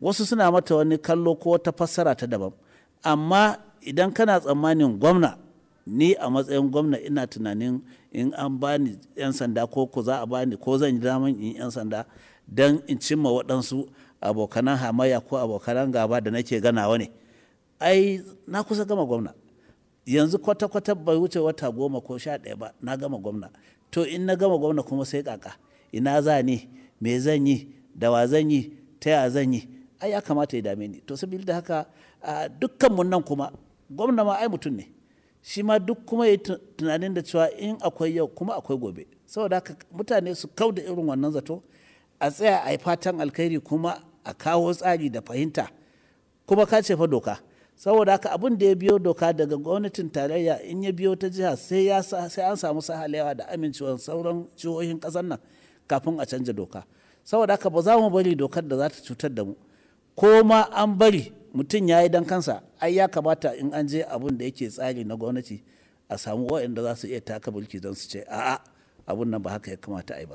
wasu suna mata wani kallo ko wata fassara ta daban amma idan kana tsammanin gwamna ni a matsayin gwamna ina tunanin in an bani 'yan sanda ko ko za a bani ko zan yi daman in 'yan sanda don in cimma waɗansu abokanan hamayya ko abokanan gaba da nake ganawa ne ai na kusa gama gwamna yanzu kwata-kwata bai wuce wata goma ko sha ɗaya ba na gama gwamna to in na gama gwamna kuma sai kaka ina za ni me zan yi da wa zan yi ta ya zan yi ai ya kamata ya dame ni to saboda haka dukkan mun nan kuma gwamna ma ai mutum ne shi ma duk kuma ya tunanin da cewa in akwai yau kuma akwai gobe saboda haka mutane su kau da irin wannan zato a tsaya a yi fatan alkhairi kuma a kawo tsari da fahimta kuma ka ce fa doka saboda haka abin da ya biyo doka daga gwamnatin tarayya in ya biyo ta jiha sai ya sai an samu sahalewa da amincewar sauran jihohin kasar nan kafin a canja doka saboda haka ba za mu bari dokar da za ta cutar da mu ko ma an bari mutum ya yi dan kansa ai ya kamata in an je abin da yake tsari na gwamnati a samu waɗanda za su iya taka mulki don su ce a'a abun nan ba haka ya kamata a yi ba